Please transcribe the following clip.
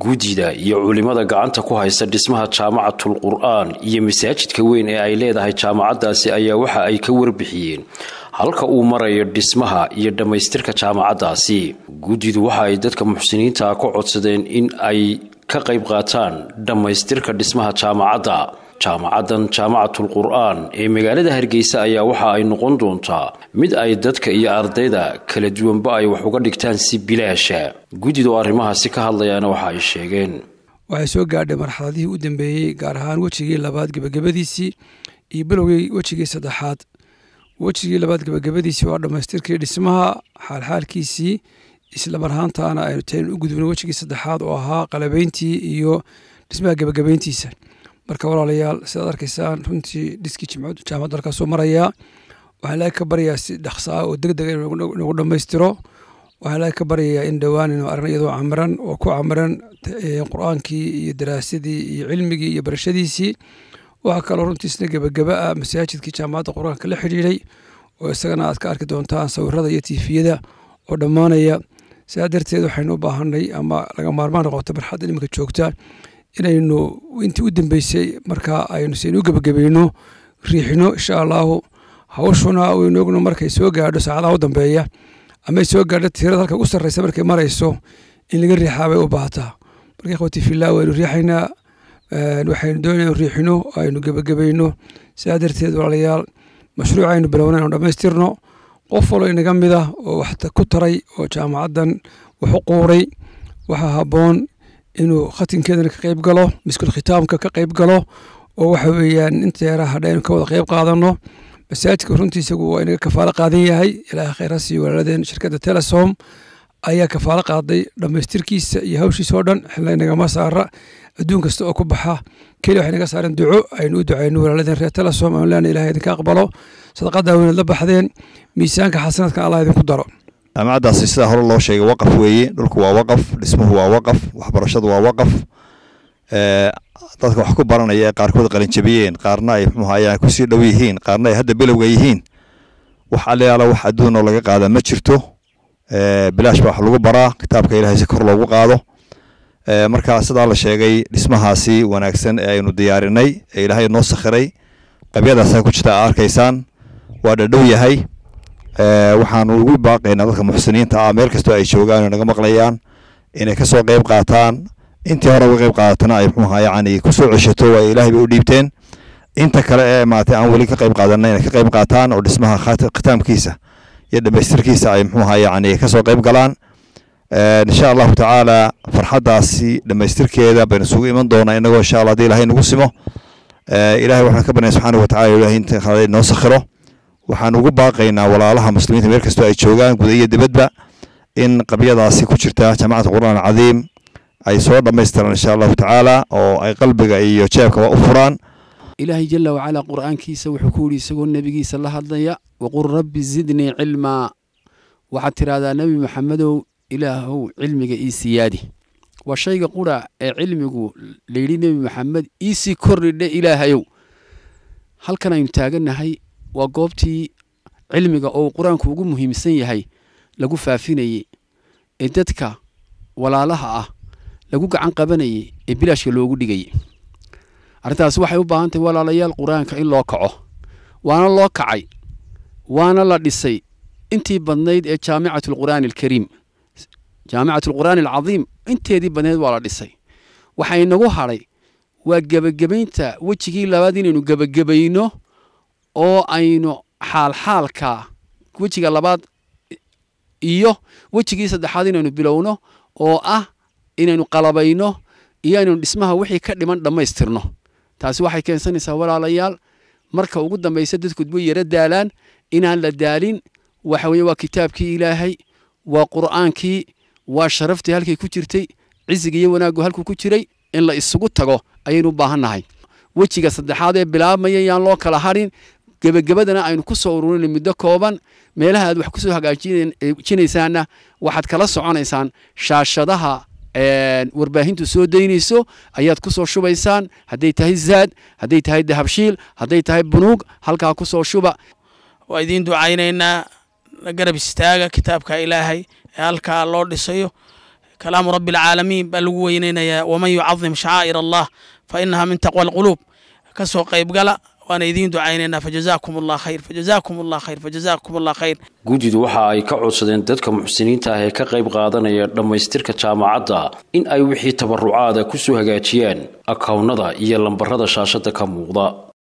guddida iyo culimada gacanta ku haysta dhismaha jaamacatul qur-aan iyo masaajidka weyn ee ay leedahay jaamacaddaasi ayaa waxa ay ka warbixiyeen halka uu marayo dhismaha iyo dhammaystirka jaamacaddaasi guddidu waxa ay dadka muxsiniinta ka codsadeen in ay ka qayb qaataan dhammaystirka dhismaha jaamacadda jaamacaddan jaamacatul qur-aan ee magaalada hargeysa ayaa waxa ay noqon doontaa mid ay dadka iyo ardayda kala duwanba ay wax uga dhigtaan si bilaasha guddidu arrimahaasi ka hadlayaana waxa ay sheegeen waxay soo gaadhay marxaladihii u dambeeyey gaar ahaan wejigii labaad gebagabadiisii iyo bilowgii wejigii saddexaad wejigii labaad gebagabadiisii waa dhammaystirkii dhismaha xaalxaalkiisii isla marhaantaana aynu tayn u gudubno wejigii saddexaad oo ahaa qalabeyntii iyo dhismaha gebagabeyntiisa marka walaalayaal sidaad arkaysaan runtii dhiskii jaamacaddu halkaasuu marayaa waxaa ilaahay ka baryayaa si dhaqsaa oo deg dega inagu dhammaystiro waxaa ilaahay ka baryayaa in dhowaan inu aragna iyadoo camiran oo ku camiran qur-aankii iyo daraasadii iyo cilmigii iyo barashadiisii waxaa kaloo runtii isna gebagaba ah masaajidkii jaamacadda qur-aanka la xidhiidhay oo isagana aad ka arki doontaan sawirada iyo tiifiyada oo dhammaanaya sidaa darteed waxaynu u baahanay ama laga maarmaan noqoto barxadda iminka joogta inaynu intii u dambeysay markaa aynu saynu u gebagabayno riixino insha allaahu hawshuna waynu ogno markay soo gaadho saacadaha u dambeeya amay soo gaadho tirada halka ugu sarreysa markay marayso in laga riixaa bay u baahataa marka ikhwati fillah waynu riixaynaa waxaynu doonayna inu riixino aynu gebagabayno sidaa darteed walaalayaal mashruuc aynu bilowna inu dhammaystirno qof waloo inaga mida oo wax ku taray oo jaamacaddan wax u quuray waxaa habboon inuu khatinkeedana ka qayb galo miskul khitaamka ka qayb galo oo waxa weeyaan inta yaraa hadha aynu ka wada qayb qaadano masaajidka runtii isagu waa inaga kafaalo qaadan yahay ilaaha khayra siiyo walaaladeen shirkadda telesom ayaa kafaalo qaaday dhammaystirkiisa iyo hawshiisa oo dhan xilla inagama saara adduun kasta oo ku baxa keli waxay naga saareen duco aynu u ducayno walaaladeen reer telesom aan leena ilahay idinka aqbalo sadaqadaa weynaad la baxdeen miisaanka xasanaadkan allah idinku daro jaamacaddaasi sidaa hore loo sheegay waqaf weeye dhulku waa waqaf dhismuhu waa waqaf waxbarashadu waa waqaf dadka wax ku baranaya ee qaarkood qalinjabiyeen qaarna ay muxuu ayaan kusii dhow yihiin qaarna ay hadda bilowga yihiin wax allayaala wax adduun oo laga qaada ma jirto bilaash baa wax lagu baraa kitaabka ilahay si kor loogu qaado marka sidaa la sheegay dhismahaasi wanaagsan ee aynu diyaarinay ee ilaahay noo sakhiray qabyadaasa ku jirta aa arkaysaan waa dhadhow yahay waxaanu ugu baaqaynaa dadka muxsiniinta ah meel kastoo ay joogaan naga maqlayaan inay kasoo qayb qaataan intii hore uga qayb qaadatana ay muxuuha yacni kusoo ceshato waa ilaahay bay u dhiibteen inta kale ee maaragtay aan weli ka qayb qaadanay inay ka qayb qaataan oo dhismaha khitaamkiisa iyo dhamaystirkiisa ay muxuuha yacni kasoo qayb galaan insha allahu tacaala farxaddaasi dhamaystirkeeda baynu isugu iman doonaa inagoo insha allah haddii ilahay nagu simo ilahay waxaan ka barnaya subxaana watacala ilahay inta khalay noo sakhiro waxaan ugu baaqaynaa walaalaha muslimiinta meel kastoo ay joogaan guda iyo dibadba in qabyadaasi ku jirta jaamacata qur'aan alcadiim ay soo dhammaystiraan insha allahu tacaala oo ay qalbiga iyo jeebkaba u furaan ilaahay jala wacalaa qur'aankiisa wuxuu ku yidhi isagoo nebigiisa la hadlaya waqul rabbi zidnii cilmaa waxaad tidhaahdaa nebi maxamedow ilaahow cilmiga ii siyaadi waa shayga qura ee cilmigu layidhi nebi maxamed iisii kordhidhe ilaahayow halkan aynu taagannahay waa goobtii cilmiga oo qur-aanku ugu muhiimsan yahay lagu faafinayey ee dadka walaalaha ah lagu gacan qabanayey ee bilaashka loogu dhigayay arrintaasi waxay u baahan tahay walaalayaal qur-aanka in loo kaco waana loo kacay waana la dhisay intii badnayd ee jaamicatu alqur'aani alkariim jaamicatu alqur'aani alcadiim inteedii badnayd waa la dhisay waxaa inagu hadhay waa gebagabaynta wejigii labaad inaynu gebagabayno oo aynu xaalxaalka wejiga labaad iyo wejigii saddexaad inaynu bilowno oo ah inaynu qalabayno iyo inaynu dhismaha wixii ka dhiman dhammaystirno taasi waxay keensanaysaa walaalayaal marka ugu dambaysa dadku way yaro daalaan inaan la daalin waxa weye waa kitaabkii ilaahay waa qur'aankii waa sharaftii halkay ku jirtay cisiga iyo wanaaggu halkuu ku jiray in la isugu tago ayaynu u baahannahay wejiga saddexaad ee bilaabmaya yaan loo kala hadhin gebagabadana aynu ku soo ururinay muddo kooban meelaha aad wax kusoo hagaajinaysaanna waxaad kala soconaysaan shaashadaha warbaahintu soo daynayso ayaad ku soo shubaysaan hadday tahay zaad hadday tahay dahabshiil hadday tahay bunuug halkaa ku soo shuba waa idiin ducaynaynaa garab istaaga kitaabka ilaahay ee halkaa loo dhisayo kalaamu rabbi alcaalamiin baa lagu weyneynayaa waman yucadim shacaa'ir allah fa inaha min taqwa alquluub kasoo qaybgala waana idiin ducaynaynaa fajazaakum allah khayr fajazaakum allah khayr fajazaakum allah khayr guddidu waxa ay ka codsadeen dadka muxsiniinta ah ee ka qayb qaadanaya dhammaystirka jaamacadda in ay wixii tabarucaada ku soo hagaajiyaan akownnada iyo lambarada shaashadda ka muuqda